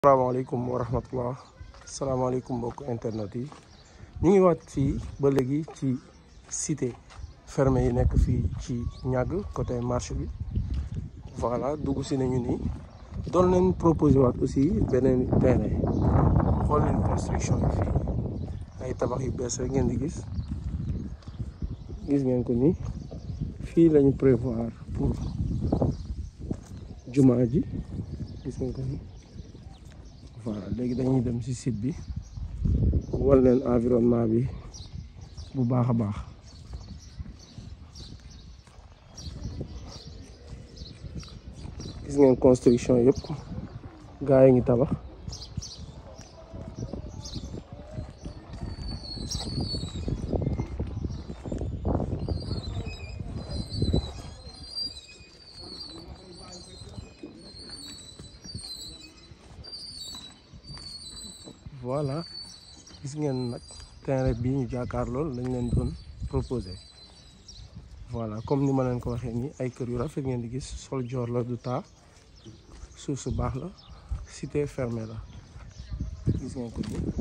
salaamaaleykum wa rahmatullah salaamaaleykum mbokk internet yi ñu ngi waat fii ba léegi ci cité fermé yi nekk fii ci ñàgg côté marché bi voilà dugg si nañu nii doon leen proposé waat aussi beneen terrain xool leen construction yi fii ay tabax yu bees rek ngeen di gis gis ngeen ko nii fii lañu prévoir pour jumaa ji gis ngeen ko nii voilà léegi dañuy dem ci site bi wal leen environnement bi bu baax a baax gis ngeen construction yëpp gaa yi ngi tabax voilà gis ngeen nag terrain bii ñu jàkkaar lool lañ leen doon proposé voilà comme ni ma leen ko waxee nii ay kër yu rafet ngeen di gis sol joor la du taa suuf su baax la cité fermée la gis ngeen ko nii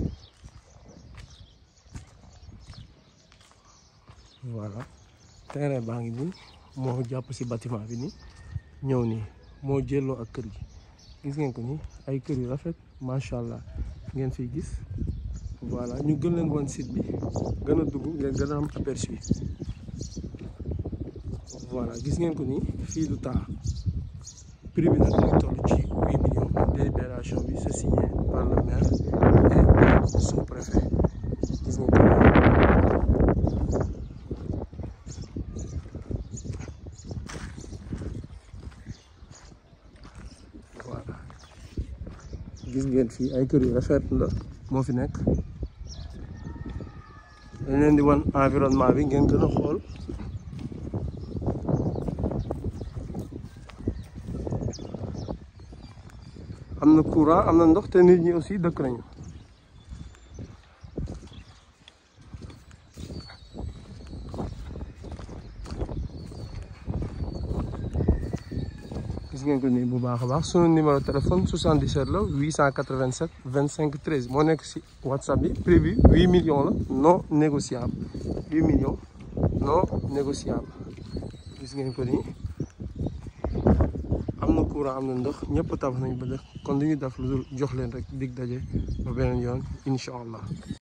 voilà terrain baa ngi nii moo jàpp ci bâtiment bi nii ñëw nii moo jëloo ak kër gi gis ngeen ko nii ay kër yu rafet macha allah ngeen fiy gis voilà ñu gën leen woon site bi gën a dugg ngeen gën a am aperçu voilà gis ngeen ko nii fii du taa prix bi nag ngi toll ci huit millions délibération bi c'est signé par le maire et sous-préfet gis ngeen ko voilà gis ngeen fii ay kër yu rafet la moo fi nekk dañ leen di wan environnement bi ngeen gën a xool am na courant am na ndox te nit ñi aussi dëkk nañu gis ngeen ko nii bu baax a baax sunu numéro téléphone 77 la 887 25 13 moo nekk si whatsapp bi prix bi 8 millions la non négociable 8 millions non négociable gis ngeen ko nii am na courant am na ndox ñëpp tabax nañ ba def kon li ñu def lu dul jox leen rek dig daje ba beneen yoon incha allah.